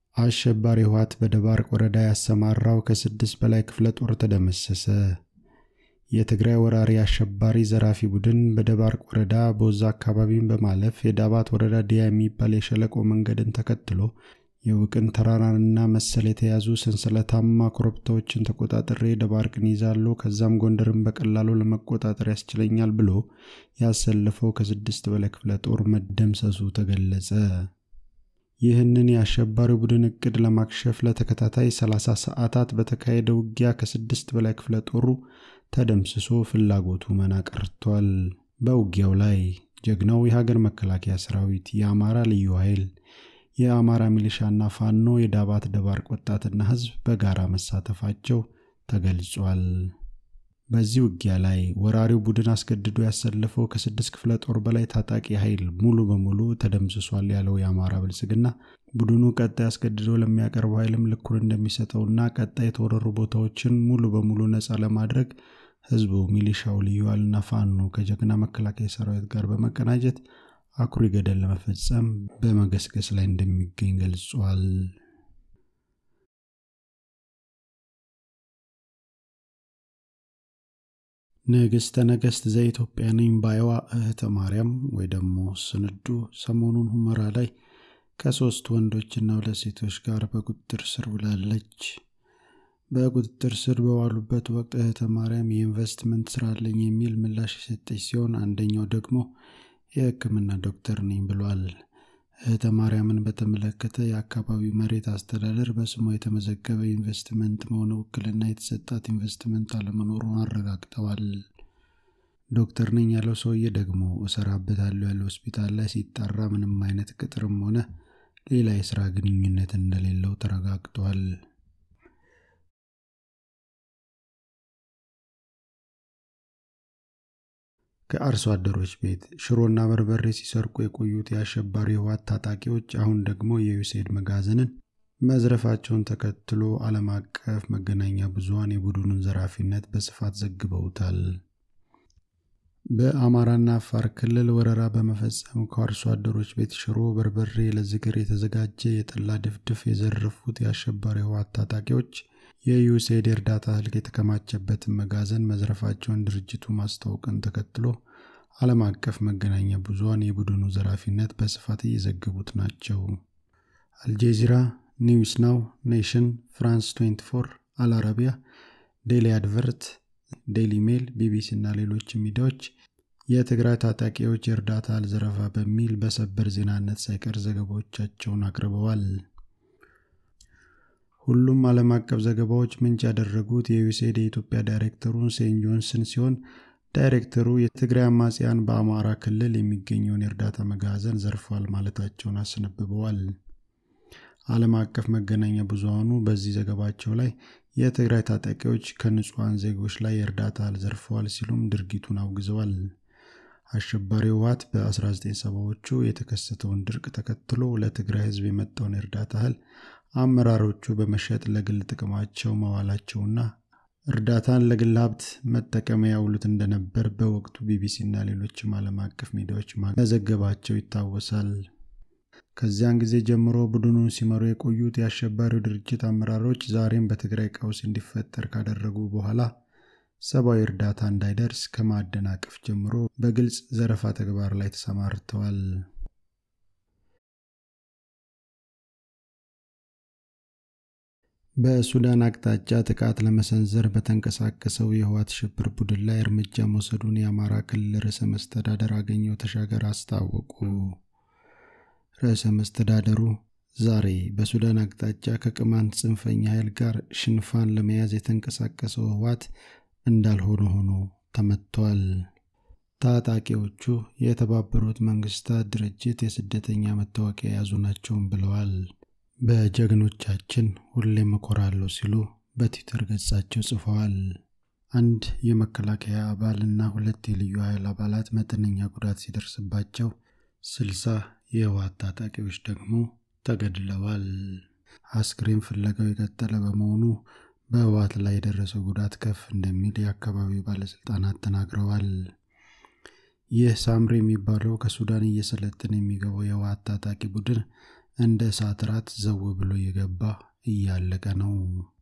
አሸባሪ ህወሓት በደባርቅ ወረዳ ያሰማራው ከስድስት በላይ ክፍለ ጦር ተደመሰሰ። የትግራይ ወራሪ አሸባሪ ዘራፊ ቡድን በደባርቅ ወረዳ ቦዛ አካባቢን በማለፍ የዳባት ወረዳ ዲያ የሚባል የሸለቆ መንገድን ተከትሎ የውቅን ተራራንና መሰል የተያዙ ሰንሰለታማ ኮረብታዎችን ተቆጣጥሬ ደባርቅን ይዛለሁ፣ ከዛም ጎንደርን በቀላሉ ለመቆጣጠር ያስችለኛል ብሎ ያሰለፈው ከስድስት በላይ ክፍለ ጦር መደምሰሱ ተገለጸ። ይህንን የአሸባሪ ቡድን እቅድ ለማክሸፍ ለተከታታይ 30 ሰዓታት በተካሄደ ውጊያ ከስድስት በላይ ክፍለ ጦሩ ተደምስሶ ፍላጎቱ መና ቀርቷል። በውጊያው ላይ ጀግናው የሀገር መከላከያ ሰራዊት፣ የአማራ ልዩ ኃይል፣ የአማራ ሚሊሻና ፋኖ፣ የዳባት ደባርቅ ወጣትና ህዝብ በጋራ መሳተፋቸው ተገልጿል። በዚህ ውጊያ ላይ ወራሪው ቡድን አስገድዶ ያሰለፈው ከስድስት ክፍለ ጦር በላይ ታጣቂ ኃይል ሙሉ በሙሉ ተደምስሷል ያለው የአማራ ብልጽግና ቡድኑ ቀጣይ አስገድዶ ለሚያቀርበው ኃይልም ልኩን እንደሚሰጠውና ቀጣይ የተወረሩ ቦታዎችን ሙሉ በሙሉ ነፃ ለማድረግ ህዝቡ፣ ሚሊሻው፣ ልዩ ኃይልና ፋኖ ከጀግና መከላከያ ሰራዊት ጋር በመቀናጀት አኩሪ ገደል ለመፈጸም በመገስገስ ላይ እንደሚገኝ ገልጿል። ንግሥተ ነገሥት ዘኢትዮጵያ ነኝ ባይዋ እህተ ማርያም ወይ ደግሞ ስንዱ ሰሞኑን ሁመራ ላይ ከሶስት ወንዶችና ሁለት ሴቶች ጋር በቁጥጥር ስር ውላለች። በቁጥጥር ስር በዋሉበት ወቅት እህተ ማርያም የኢንቨስትመንት ስራ አለኝ የሚል ምላሽ የሰጠች ሲሆን አንደኛው ደግሞ የሕክምና ዶክተር ነኝ ብሏል። እህተ ማርያምን በተመለከተ የአካባቢው መሬት አስተዳደር በስሟ የተመዘገበ ኢንቨስትመንት መሆነ ውክልና የተሰጣት ኢንቨስትመንት አለመኖሩን አረጋግጠዋል። ዶክተር ነኝ ያለው ሰውዬ ደግሞ እሰራበታለሁ ያለው ሆስፒታል ላይ ሲጣራ ምንም አይነት ቅጥርም ሆነ ሌላ የስራ ግንኙነት እንደሌለው ተረጋግጧል። ከአርሶ አደሮች ቤት ሽሮና በርበሬ ሲሰርቁ የቆዩት የአሸባሪ ህወሓት ታጣቂዎች አሁን ደግሞ የዩሴድ መጋዘንን መዝረፋቸውን ተከትሎ ዓለም አቀፍ መገናኛ ብዙኃን የቡድኑን ዘራፊነት በስፋት ዘግበውታል። በአማራና አፋር ክልል ወረራ በመፈጸም ከአርሶ አደሮች ቤት ሽሮ፣ በርበሬ፣ ለዝግር የተዘጋጀ የጠላ ድፍድፍ የዘረፉት የአሸባሪ ህወሓት ታጣቂዎች የዩሴድ የእርዳታ እህል የተከማቸበትን መጋዘን መዝረፋቸውን ድርጅቱ ማስታወቅን ተከትሎ ዓለም አቀፍ መገናኛ ብዙኃን የቡድኑ ዘራፊነት በስፋት እየዘገቡት ናቸው። አልጄዚራ፣ ኒውስ ናው፣ ኔሽን፣ ፍራንስ 24፣ አልአረቢያ፣ ዴሊ አድቨርት፣ ዴሊ ሜል፣ ቢቢሲ እና ሌሎች ሚዲያዎች የትግራይ ታጣቂዎች የእርዳታ እህል ዘረፋ በሚል በሰበር ዜናነት ሳይቀር ዘገባዎቻቸውን አቅርበዋል። ሁሉም ዓለም አቀፍ ዘገባዎች ምንጭ ያደረጉት የዩሴድ የኢትዮጵያ ዳይሬክተሩን ሴን ጆንስን ሲሆን ዳይሬክተሩ የትግራይ አማጽያን በአማራ ክልል የሚገኘውን የእርዳታ መጋዘን ዘርፈዋል ማለታቸውን አስነብበዋል። ዓለም አቀፍ መገናኛ ብዙኃኑ በዚህ ዘገባቸው ላይ የትግራይ ታጣቂዎች ከንጹሐን ዜጎች ላይ የእርዳታ እህል ዘርፈዋል ሲሉም ድርጊቱን አውግዘዋል። አሸባሪ ህወሓት በ1970ዎቹ የተከሰተውን ድርቅ ተከትሎ ለትግራይ ህዝብ የመጣውን የእርዳታ እህል አመራሮቹ በመሸጥ ለግል ጥቅማቸው መዋላቸውና እርዳታን ለግል ሀብት መጠቀሚያ ያውሉት እንደነበር በወቅቱ ቢቢሲና ሌሎችም ዓለም አቀፍ ሚዲያዎች መዘገባቸው ይታወሳል። ከዚያን ጊዜ ጀምሮ ቡድኑን ሲመሩ የቆዩት የአሸባሪው ድርጅት አመራሮች ዛሬም በትግራይ ቀውስ እንዲፈጠር ካደረጉ በኋላ ሰብአዊ እርዳታ እንዳይደርስ ከማደናቀፍ ጀምሮ በግልጽ ዘረፋ ተግባር ላይ ተሰማርተዋል። በሱዳን አቅጣጫ ጥቃት ለመሰንዘር በተንቀሳቀሰው የህወሓት ሽብር ቡድን ላይ እርምጃ መውሰዱን የአማራ ክልል ርዕሰ መስተዳደር አገኘሁ ተሻገር አስታወቁ። ርዕሰ መስተዳደሩ ዛሬ በሱዳን አቅጣጫ ከቅማንት ጽንፈኛ ኃይል ጋር ሽንፋን ለመያዝ የተንቀሳቀሰው ህወሓት እንዳልሆነ ሆኖ ተመቷል። ታጣቂዎቹ የተባበሩት መንግስታት ድርጅት የስደተኛ መታወቂያ የያዙ ናቸውም ብለዋል። በጀግኖቻችን ሁሌም እኮራለሁ ሲሉ በትዊተር ገጻቸው ጽፈዋል። አንድ የመከላከያ አባል እና ሁለት የልዩ ኃይል አባላት መጠነኛ ጉዳት ሲደርስባቸው ስልሳ የህወሓት ታጣቂዎች ደግሞ ተገድለዋል። አስክሬን ፍለጋው የቀጠለ በመሆኑ በህወሓት ላይ የደረሰው ጉዳት ከፍ እንደሚል የአካባቢው ባለስልጣናት ተናግረዋል። ይህ ሳምሪ የሚባለው ከሱዳን እየሰለጠነ የሚገባው የህወሓት ታጣቂ ቡድን እንደ እሳት ራት ዘው ብሎ የገባ እያለቀ ነው።